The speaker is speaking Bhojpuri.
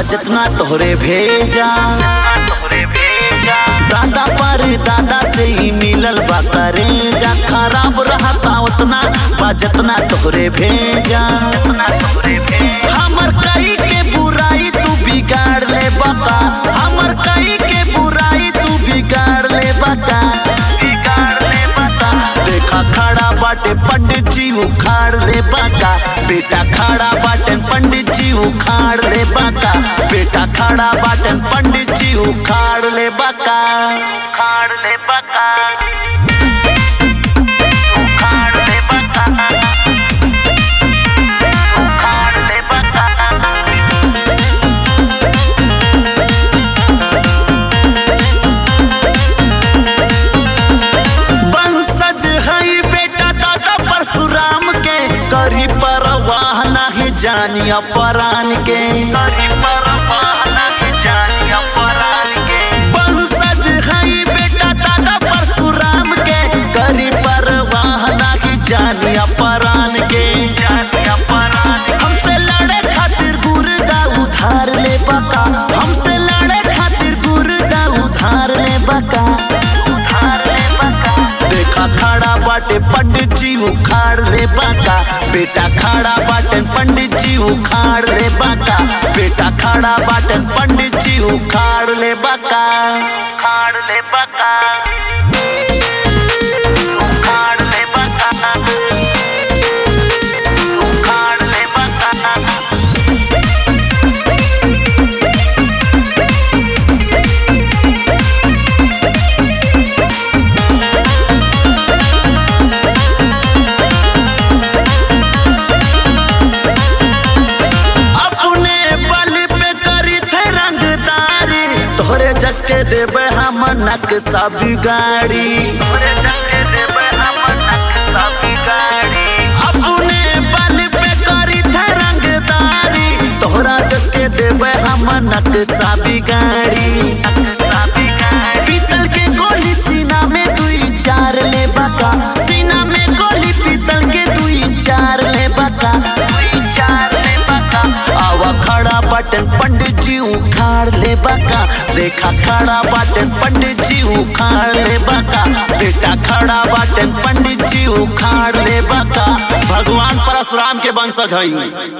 जितना तोहरे भेजा दादा पर दादा से ही मिलल बा करेजा खराब रहता उतना बा जितना तोहरे भेजा हमर कई के बुराई तू बिगाड़ ले बता हमर कई के बुराई तू बिगाड़ ले बता बिगाड़ ले बता देखा खड़ा बाटे पंडित जी उखाड़ ले बाका बेटा खड़ा बाटे पंडित जी उखाड़ ले बाका बेटा खड़ा बाटे पंडित जी उखाड़ ले बाका उखाड़ ले बाका उखाड़ ले बाका उखाड़ ले बाका बंसज हई बेटा दादा परशुराम के करी परवाह नहीं जानिया परान के करी परवाह नहीं जानिया परान के बंसज हई बेटा दादा परशुराम के करी परवाह नहीं जानिया परान के जानिया परान हमसे लड़े खातिर गुर्दा उधार ले बका हमसे लड़े खातिर गुर्दा उधार ले बका उधार ले बका देखा खड़ा बाटे पंडित जी उखाड़ ले बाका बेटा खड़ा बाटे पंडित जी उखाड़ ले बाका बेटा खड़ा बाटे पंडित जी उखाड़ ले बाका उखाड़ ले बाका उखाड़ ले बाका उखाड़ ले बाका अपने बल पे करी थे रंगदारी तोहरे जस के देवे हम नक्शा बिगाड़ी अपने बल पे करी थे रंगदारी तोहरा जस के देवे हम नक्शा बिगाड़ी पीतल के गोली सीना में दुई चार ले बका सीना में गोली पीतल के दुई चार ले बका दुई चार ले बका आवा खड़ा बटन पंडित जी उखाड़ ले बका देखा खड़ा बटन पंडित जी उखाड़ ले बका बेटा खड़ा बटन पंडित जी उखाड़ ले बका भगवान परशुराम के वंशज हई